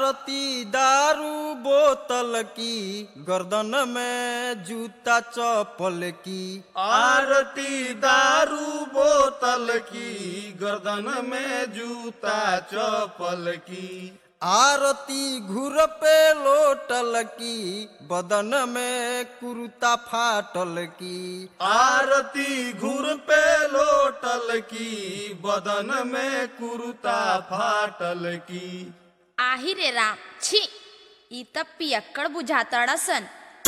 आरती दारू बोतल की गर्दन में जूता चप्पल की आरती दारू बोतल की गर्दन में जूता चप्पल की आरती घुर पे लोटल की बदन में कुर्ता फाटल की आरती घुर पे लोटल की बदन में कुर्ता फाटल की आही रे राम छी ई त पियक्कड़ बुझातड़सन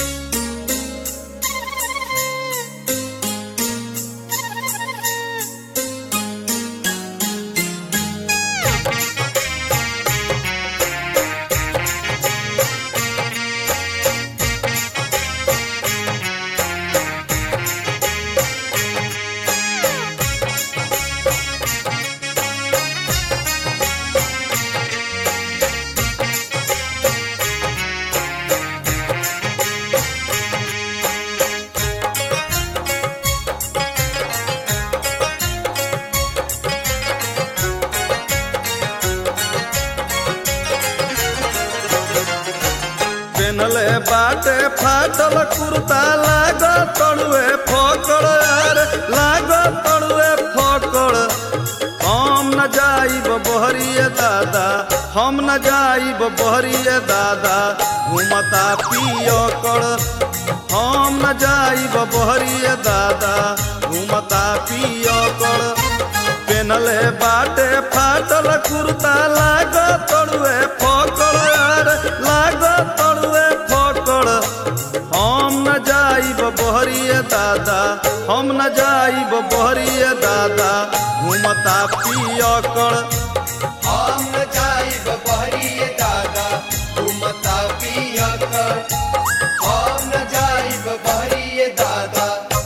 पेनले बाटे फाटल कुर्ता लाग तड़ुए फकड़ यार लाग तड़ुए फकड़ हम न जाइब बहरिए दादा हम न जाइब बहरिए दादा घूमता पियो कर हम न जाइब बहरिए दादा घूमता पियो कर पेनले बाटे फाटल कुर्ता लाग तड़ुए फकड़ यार लाग तड़ुए फकड़ हम न जाइब बहरिए दादा हम न जाइब बहरिए दादा घूमता पियो कर हम न जाइब बहरिए दादा घूमता पिया कर हम न जाइब बहरिए दादा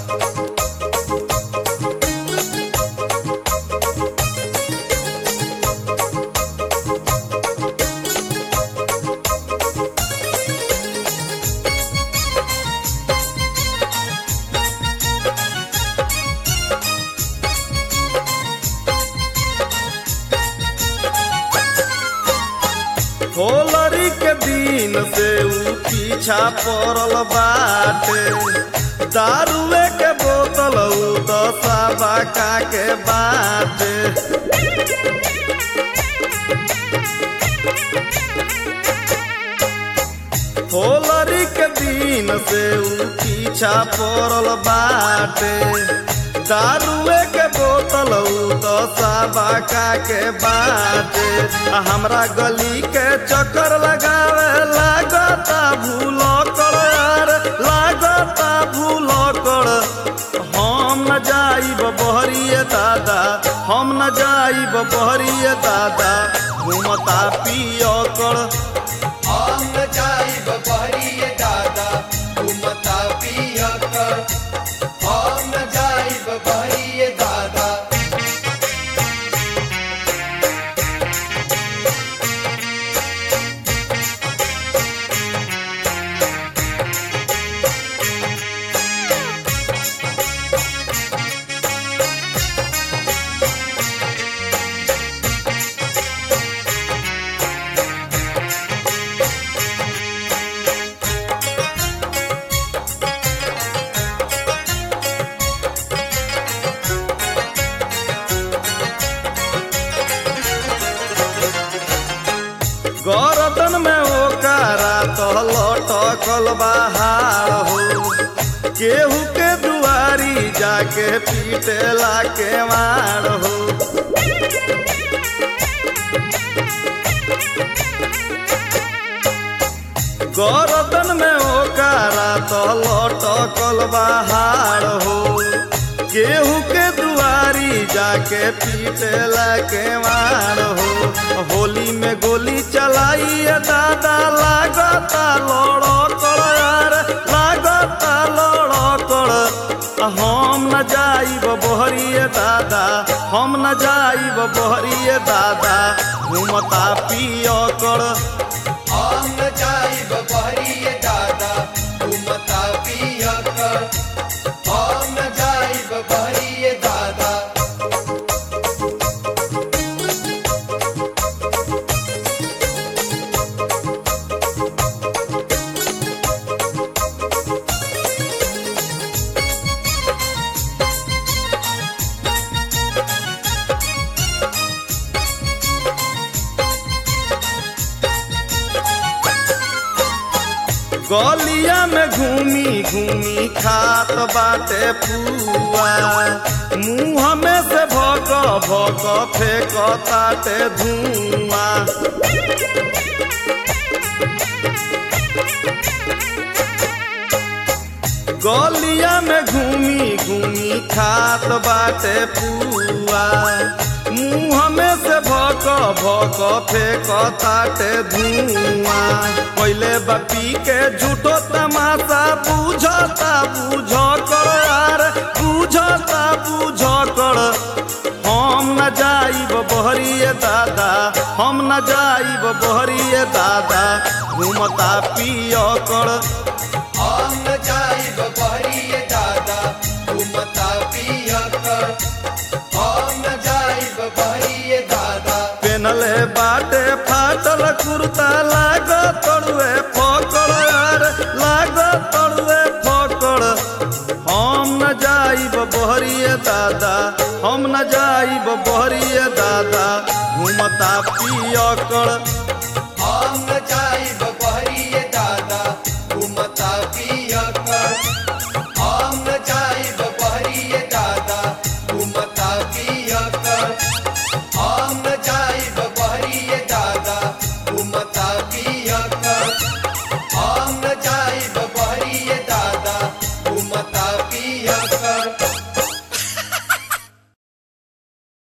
होलरी के दिन से ऊ पीछा पड़ल बाटे दारुए के बोतल ऊ दशा बाका के बाटे होलरी के दिन से ऊ पीछा पड़ल बाटे दारुए के बोतल ऊ दशा बाका के बाटे आ हमरा गली के चक्कर लगावे लागता भूल कर यार लागता भूल कर हम न जाइब बहरिए दादा हम न जाइब बहरिए दादा घूमता पियो कर हम न जाइब बहरिए दादा घूमता पिया कर हम न जाइब बहरिए दादा गरदन में ओकारा तो लटकल बहार हो केहू के दुआरी जाके पीटेला के मार हो गरदन में ओकारा तो लटकल बहार हो केहू के दुआरी जाके पीटेला के मार हो होली में गोली चलाइए दादा लागता लड़ो कर यार लागता लड़ो कर हम न जाइब बहरिए दादा हम न जाइब बहरिए दादा घूमता पियो कर हम न जाइब बहरिए दादा घूमता पिया कर हम न जाइब बहरिए दादा गलिया में घूमी घूमी खात बाटे पुआ मुंह में से भक भक फेंक ताटे धुआं गलिया में घूमी घूमी खात बाटे पुआ मुंह में से भक भक फेंक ताटे धुआं पहले बपी के झूठो तमाशा बुझता बुझ कर यार बुझता बुझ कर हम न जाइब बहरिए दादा हम न जाइब बहरिए दादा घूमता पिय कर हम न जाइब बहरिए दादा घूमता पिया कर हम न जाइब बहरिए दादा पेनले बाटे फाटल कुर्ता लाग तड़ुए फकड़ यार लाग तड़ुए फकड़ हम न जाइब बहरिए दादा हम न जाइब बहरिए दादा घूमता पिय कर